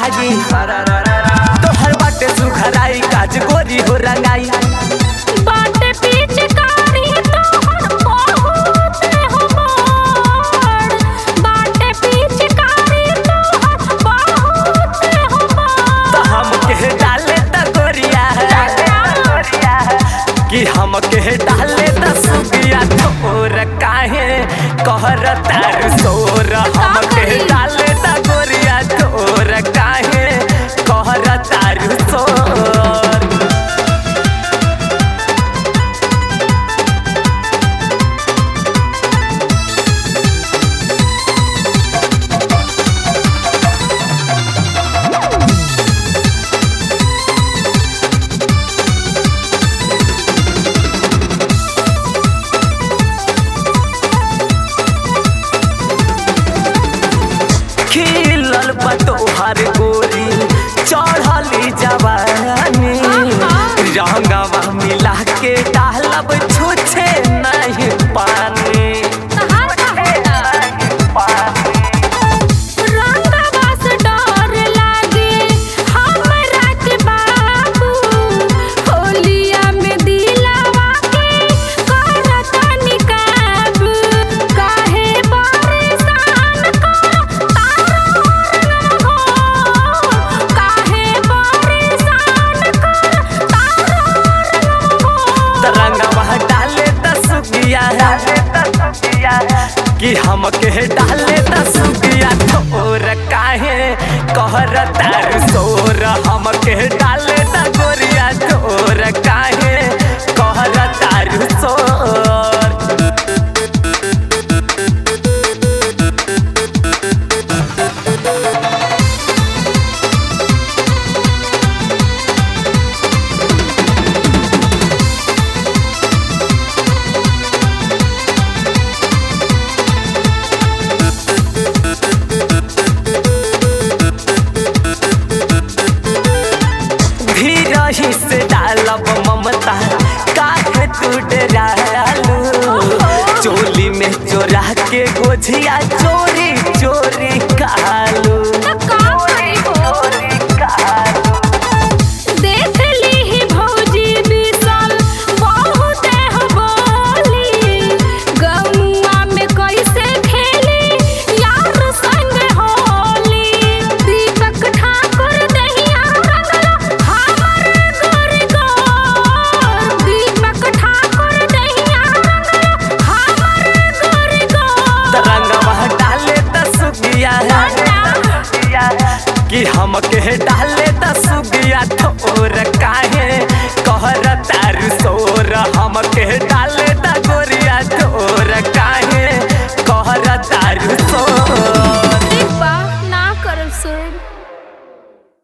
आई तोहर बाटे सुखराई काज गोरी हो रंगाई बाटे पिचकारी तोहर बहुत हमर बाटे पिचकारी तोहर बहुत हमर तो हम के डाले त गोरिया कि हम के डाले त सुगिया तोर काहे कहर तार सोर हम के डाले त गोरिया तोर काहे कहर तार सोर खिलल बतोहर गोरी चढ़ली जवानी रंगवा मिला के डालब छुछे नहीं पानी तहार का रंगवा से डर लागे हमरा के बाबू होलिया में दिलावा के करत निकाब काहे परेशान कर तारो हो काहे परेशान कर तारो हो तरंगवा डाले दसुगिया कि हम के डाले दसुगिया तोर काहे कहर तार सोर हम के डाले द गोरिया तोर काहे कहर तार सोर धीरही से डालब ममता काहे तू डरालू चोली में चोरा के गोझिया चो